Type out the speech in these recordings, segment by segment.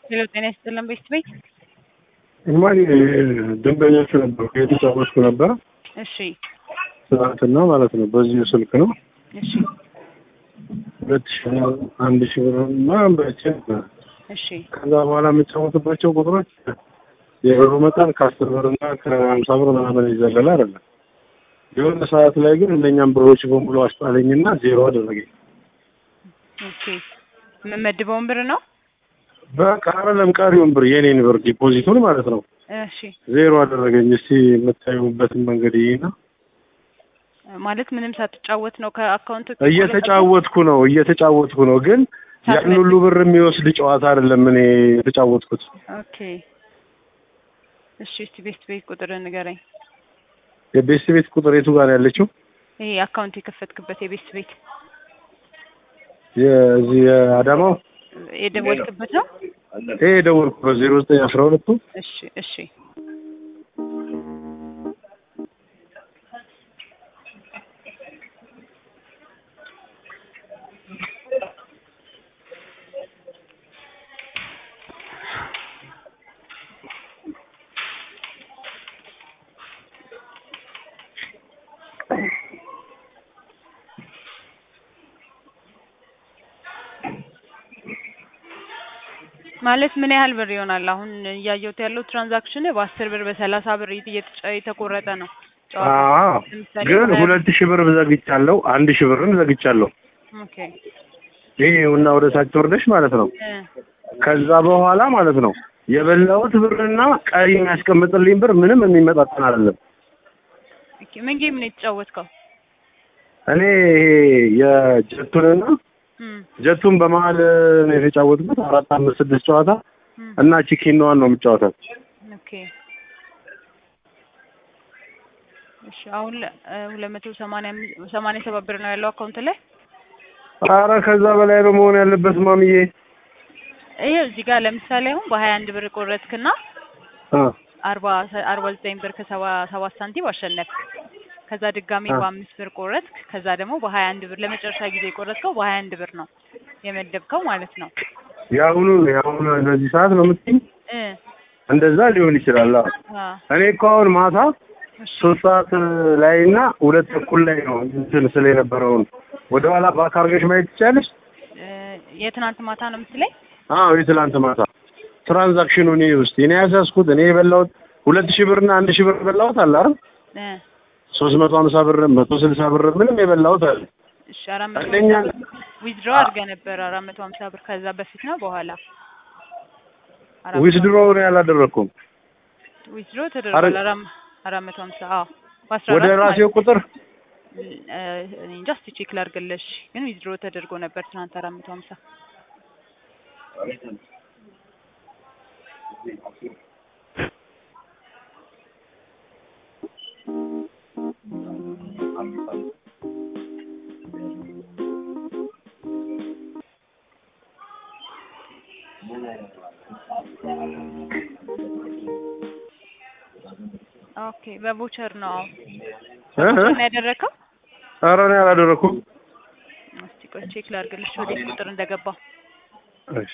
ሄሎ ጤና ይስጥልን ቤት ቤት እንኳን ደንበኞቹ ነበሩ የተጫወትኩ ነበረ እሺ ትናንትና ማለት ነው። በዚሁ ስልክ ነው እሺ ሁለት ሺ አንድ ሺ ብር ምናምን በልቼ ነበር። እሺ ከዛ በኋላ የምጫወትባቸው ቁጥሮች የብሩ መጠን ከአስር ብር እና ከሀምሳ ብር ምናምን ይዘለል አይደለም። የሆነ ሰዓት ላይ ግን እነኛም ብሮች በሙሉ አስጣለኝና ዜሮ አደረገኝ። ኦኬ የምመድበውን ብር ነው በቃ አይደለም ቀሪውን ብር የኔን ብር ዲፖዚቱን ማለት ነው እሺ ዜሮ አደረገኝ። እስቲ የምታዩበትን መንገድ ይሄና ማለት ምንም ሳትጫወት ነው ከአካውንት እየተጫወትኩ ነው እየተጫወትኩ ነው፣ ግን ያን ሁሉ ብር የሚወስድ ጨዋታ አይደለም እኔ የተጫወትኩት። ኦኬ እሺ እስቲ ቤት ቤት ቁጥር ንገረኝ የቤት ቤት ቁጥር የቱ ጋር ነው ያለችው? ይሄ አካውንት የከፈትክበት የቤት ቤት የዚህ የአዳማው የደወልክበት ነው ይሄ የደወልኩበት ዜሮ ዘጠኝ አስራ ሁለቱ እሺ እሺ ማለት ምን ያህል ብር ይሆናል? አሁን እያየሁት ያለው ትራንዛክሽን በአስር ብር በሰላሳ ብር እየተጫ- የተቆረጠ ነው። አዎ፣ ለምሳሌ ግን በ- ሁለት ሺህ ብር ዘግቻለሁ፣ አንድ ሺህ ብርም ዘግቻለሁ። ኦኬ ይሄ እና ወደ ታች ወርደሽ ማለት ነው። እ ከዛ በኋላ ማለት ነው የበላሁት ብርና ቀሪ የሚያስቀምጥልኝ ብር ምንም የሚመጣጠን አይደለም። ኦኬ ምን ጌም ነው የተጫወትከው? እኔ ይሄ የጀቱንና እም ጀቱን በመሀል ነው የተጫወትኩት አራት አምስት ስድስት ጨዋታ እም እና ቺኪንዋን ነው የምጫወታት። ኦኬ እሺ አሁን ሁለት መቶ ሰማንያ አምስት ሰማንያ ሰባት ብር ነው ያለው አካውንት ላይ። አረ ከዛ በላይ ነው መሆን ያለበት ማምዬ። ይሄ እዚህ ጋር ለምሳሌ አሁን በሀያ አንድ ብር ቆረጥክና አ አርባ አርባ ዘጠኝ ብር ከሰባ ሰባት ሳንቲም አሸነፍክ። ከዛ ድጋሚ አ በአምስት ብር ቆረጥክ። ከዛ ደግሞ በሀያ አንድ ብር ለመጨረሻ ጊዜ የቆረጥከው በሀያ አንድ ብር ነው የመደብከው ማለት ነው የአሁኑ የአሁኑ በዚህ ሰዓት ነው የምትይኝ? እ እንደዛ ሊሆን ይችላል። አዎ አ እኔ እኮ አሁን ማታ እሺ ሶስት ሰዓት ላይ እና ሁለት ተኩል ላይ ነው እንትን ስለ የነበረውን ወደ ኋላ ባክ አድርገሽ ማየት ትችያለሽ? እ የትናንት ማታ ነው የምትለኝ? አዎ የትላንት ማታ ትራንዛክሽኑ እኔ ውስጥ እኔ ያሳስኩት እኔ የበላሁት ሁለት ሺህ ብርና አንድ ሺህ ብር በላሁት አለ አይደል? እ ሶስት መቶ ሀምሳ ብር መቶ ስልሳ ብር ምንም የበላሁት አለ። እሺ አራት መቶ አንደኛ ዊዝድሮ አድርገህ ነበር አራት መቶ ሀምሳ ብር ከዛ በፊት ነው በኋላ አራት መቶ ዊዝድሮ ነው ያላደረኩም ዊዝድሮ ተደርጓል አረ- አራት አራት መቶ ሀምሳ አዎ በአስራ ወደ አራት ራሴው ቁጥር እ እኔ እንጃ እስኪ ቼክ ላድርግልሽ ግን ዊዝድሮ ተደርጎ ነበር ትናንት አራት መቶ ሀምሳ ኦኬ በቮቸር ነው አዎ እ እ በቮቸር ነው ያደረከው ኧረ እኔ አላደረኩም። እስቲ ቆይ ቼክ ላድርግልሽ ወዴት ቁጥር እንደገባ እሺ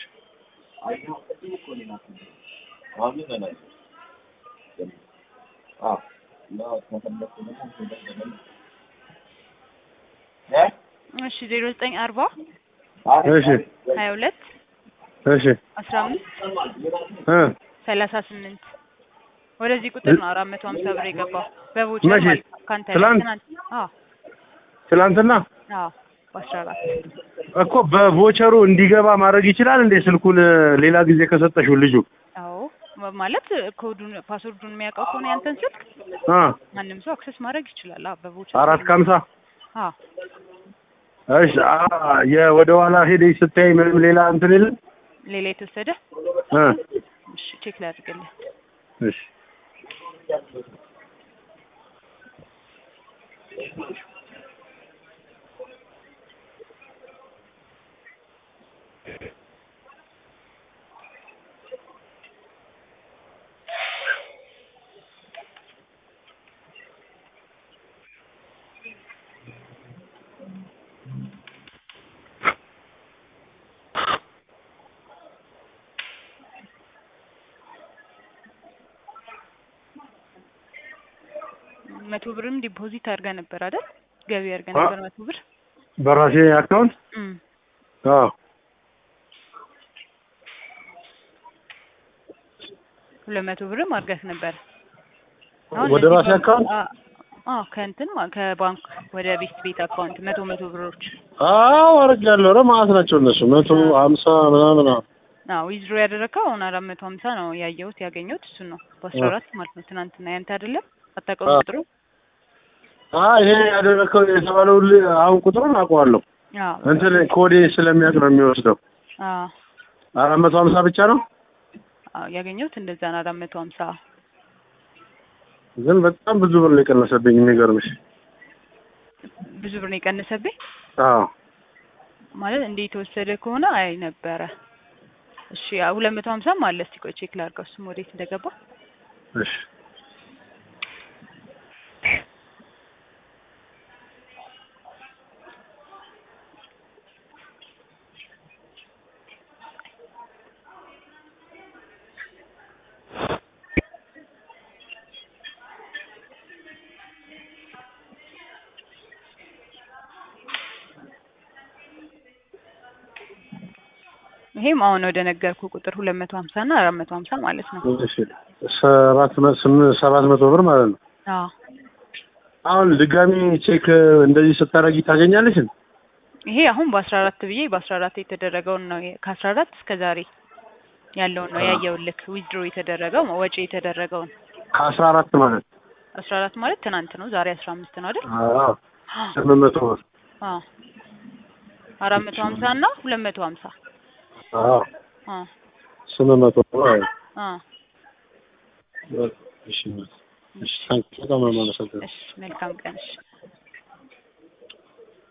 እሺ ዜሮ ዘጠኝ አርባ እሺ ሀያ ሁለት እሺ አስራ አምስት እ ሰላሳ ስምንት ወደዚህ ቁጥር ነው አራት መቶ ሀምሳ ብር የገባው በቮቸር መቼ? ማለት ነው ካንተ ላይ ትላንት? ትናንት አዎ ትላንትና አዎ በአስራ አራት እኮ በቮቸሩ እንዲገባ ማድረግ ይችላል እንዴ? ስልኩን ሌላ ጊዜ ከሰጠሽው ልጁ አዎ ማ- ማለት ኮዱን ፓስወርዱን የሚያውቀው ከሆነ ያንተን ስልክ አ ማንም ሰው አክሰስ ማድረግ ይችላል። አዎ በቮቸር አራት ከሀምሳ አዎ እሺ አ የወደ ኋላ ሄደሽ ስታይ ምንም ሌላ እንትን የለም ሌላ የተወሰደ እ እሺ ቼክ ላድርግልህ። እሺ መቶ ብርም ዲፖዚት አድርገህ ነበር አይደል? ገቢ አድርገህ አ- ነበር መቶ ብር። በራሴ አካውንት እም አዎ ሁለት መቶ ብርም አድርገህ ነበር። ወደ እነዚህ ራሴ ባንክ- አካውንት አ- አዎ ከእንትን ማ- ከባንክ ወደ ቤት ቤት አካውንት መቶ መቶ ብሮች አዎ አድርጌያለሁ። ኧረ ማለት ናቸው እነሱ መቶ ሀምሳ ምናምን አዎ አዎ ዊዝድሮ ያደረግከው አሁን አራት መቶ ሀምሳ ነው ያየሁት ያገኘሁት እሱን ነው በአስራ አራት ማለት ነው ትናንትና ያንተ አይደለም አታውቀውም አዎ። ቁጥሩ አይ ይሄ ያደረግከው የተባለው ል- አሁን ቁጥሩን አውቀዋለሁ። አዎ እንትን ኮዴ ስለሚያውቅ ነው የሚወስደው። አዎ አራት መቶ ሀምሳ ብቻ ነው አዎ ያገኘሁት እንደዛ ነው አራት መቶ ሀምሳ ግን በጣም ብዙ ብር ነው የቀነሰብኝ። የሚገርምሽ ብዙ ብር ነው የቀነሰብኝ አዎ ማለት እንደ የተወሰደ ከሆነ አይ ነበረ እሺ ሁለት መቶ ሀምሳም አለ እስቲ ቆይ ቼክ ላድርገው እሱም ወዴት እንደገባ እሺ ይሄም አሁን ወደ ነገርኩ ቁጥር ሁለት መቶ ሀምሳ እና አራት መቶ ሀምሳ ማለት ነው እሺ ሰባት መ- ስምንት ሰባት መቶ ብር ማለት ነው። አዎ አሁን ድጋሚ ቼክ እንደዚህ ስታደርጊ ታገኛለሽ? ይሄ አሁን በአስራ አራት ብዬ በአስራ አራት የተደረገውን ነው ከአስራ አራት እስከ ዛሬ ያለውን ነው ያየውልክ ዊዝድሮ የተደረገው ወጪ የተደረገውን ከአስራ አራት ማለት አስራ አራት ማለት ትናንት ነው ዛሬ አስራ አምስት ነው አይደል አዎ ስምንት መቶ ብር አዎ አራት መቶ ሀምሳ እና ሁለት መቶ ሀምሳ አዎ አዎ ስምንት መቶ ብር አዎ አዎ እሺ እሺ ታንክ በጣም ነው የማመሰግነው። እሺ መልካም ቀን እሺ